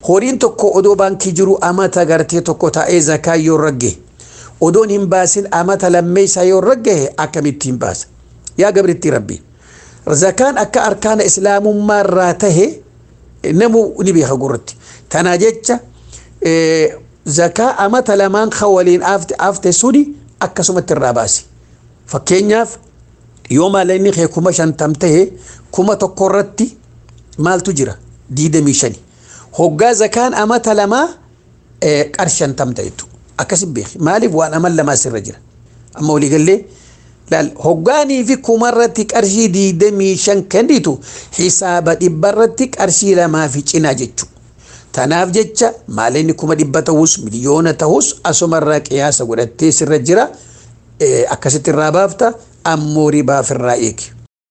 horiin tokko odoo baankii jiru amata gartee tokko taa'ee zakaa yoo ragge odoon hin baasin amata lammeessaa yoo ragge akkamitti hin baasa yaa gabritti rabbi zakaan akka arkaana islaamummaa irraa tahe namu ni beeka gurratti tanaa jecha zakaa amata lamaan kan waliin afte suni akkasumatti irraa baasi fakkeenyaaf yoo maallaqni kee kuma shantam tahe kuma tokko irratti maaltu jira diidamii shani hoggaa zakaan amata lamaa qarshii shantam ta'etu akkasin beeki maaliif waan amal lamaa sirra jira amma waliigallee laal hoggaanii fi kuma irratti qarshii diidamii shan kennitu hisaaba dhibba irratti qarshii lamaa fi cinaa jechuudha. Tanaaf jecha maallaqni kuma dhibba ta'us miliyoona ta'us asumarraa qiyaasa godhattee sirra jira akkasitti irraa baafta ammoo ribaaf irraa eegi.